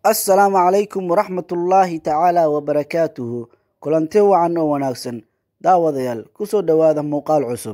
assalaamu calaykum waraxmatullaahi tacaala wabarakaatuhu kulanti wacan oo wanaagsan daawadayaal kusoo dhowaada muuqaal cusub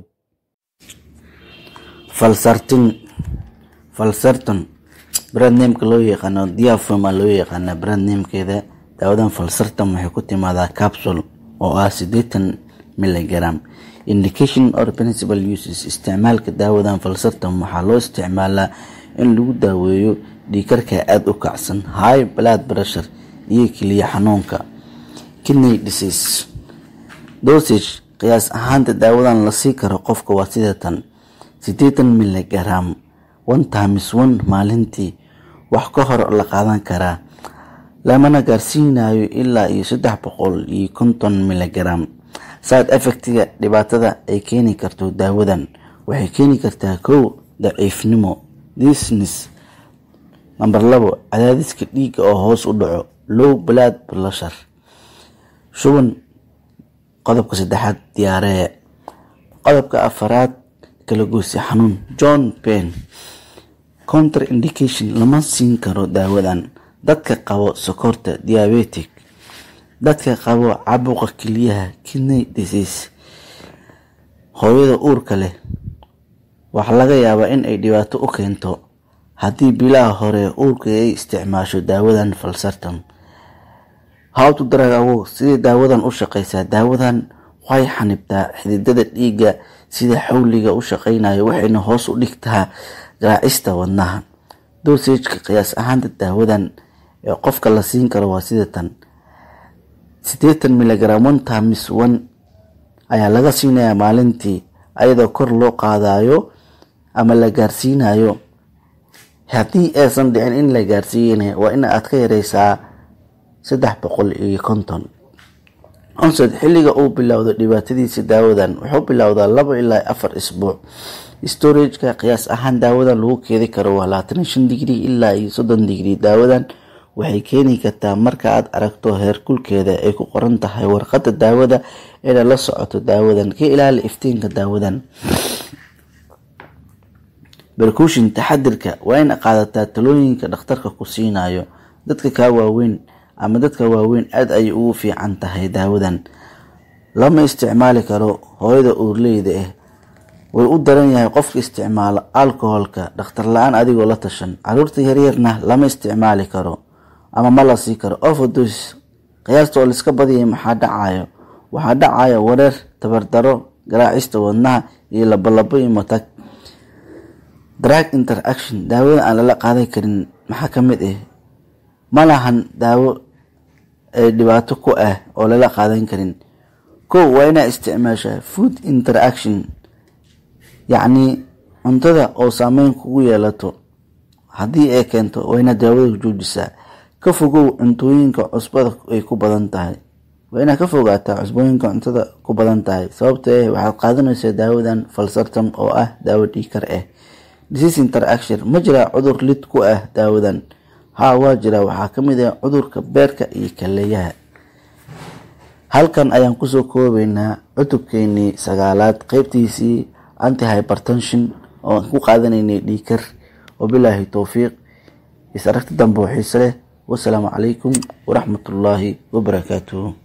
falsartin falsarton brandnameka loo yaqaano diafoma loo yaqaana brandnamekeeda daawadan falsartan waxay ku timaadaa capsule oo ah siddeetan milligram indication or principal uses isticmaalka daawadan falsartan waxaa loo isticmaalaa in lagu daaweeyo dhiikarka aada u kacsan high blood pressure iyo keliya xanuunka kidney disease dosage qiyaas ahaanta daawadan la sii karo qofka waa sidatan siddeetan milligram one times one maalintii wax ka hor la qaadan karaa lamana gaarsiinayo ilaa iyo saddex boqol iyo konton milligram side effectiga dhibaatada ay keeni karto daawadan waxay keeni kartaa kow daciifnimo disnes namber labo cadaadiska dhiigga oo hoos u dhaco low blood pressure shuban qodobka saddexaad diyaaree qodobka afaraad kalagoysi xanuun john pen counter indication lama siin karo daawadan dadka qabo sokorta diabetic dadka qabo cabuqa keliyaha kidney disease hooyada uurka leh waxaa laga yaabaa in ay dhibaato u keento haddii bilaha hore uurka ay isticmaasho daawadan falsartan howtu daragawo sidai daawadan u shaqeysaa daawadan way xanibtaa xididada dhiigga sida xawliga u shaqeynayo waxayna hoos u dhigtaa garaacista wadnaha dosageka qiyaas ahaanta daawadan ee qofka la siin karo waa sidatan siddeetan milligram one times one ayaa laga siinayaa maalintii ayadoo kor loo qaadayo ama la gaarsiinayo haddii aysan dhicin in la gaarsiiyana waa in aad ka yareysaa saddex boqol iyo konton onsed xilliga uu bilowdo dhibaatadiisa daawadan wuxuu bilowdaa laba ilaa afar isbuuc storageka qiyaas ahaan daawadan lagu keedi karo waa labaatan shan digrii ilaa iyo soddon digrii daawadan waxay keeni kartaa marka aad aragto heerkulkeeda ay ku qoran tahay warqadda daawada eena la socoto daawadan ka ilaali iftiinka daawadan berkushin taxadirka waa in qaadataa talooyinka dhakhtarka ku siinayo dadka kaa waaweyn ama dadka waaweyn aada ayay ugu fiican tahay daawadan lama isticmaali karo hooyada uurleyda ah way u daran yahay qofka isticmaala alcoholka dhakhtar la-aan adigoo la tashan caruurta yaryarna lama isticmaali karo ama ma la sii karo overdos qiyaasta oo laiska badiyay maxaa dhacayo waxaa dhacaya wareer tabardaro garaacista wadnaha iyo labolabo iyo matag drug interaction daawada aan lala qaadan karin maxaa ka mid ah ma lahan daawo ee dhibaato ku ah oo lala qaadan karin kow waa inaa isticmaashaa food interaction yacnii cuntada oo saameyn kugu yeelato haddii ay keento waa inaad daawada joojisaa ka fogow cuntooyinka cusbada ay ku badan tahay waa inaad ka fogaataa cusbooyinka cuntada ku badan tahay sababta eh waxaad qaadanaysaa daawadan falsartam oo ah daawo dhiikar ah disease interaction ma jiraa cudur lid ku ah daawadan haa waa jiraa waxaa ka mid ah cudurka beerka iyo kaleeyaha halkan ayaan kusoo koobeynaa cutubkeenii sagaalaad qeybtiisii anti hypertension oo aan ku qaadanaynay dhiikar wabilaahi towfiiq is aragti dambe oo xiise leh wasalaamu calaykum waraxmatullaahi wabarakaatuhu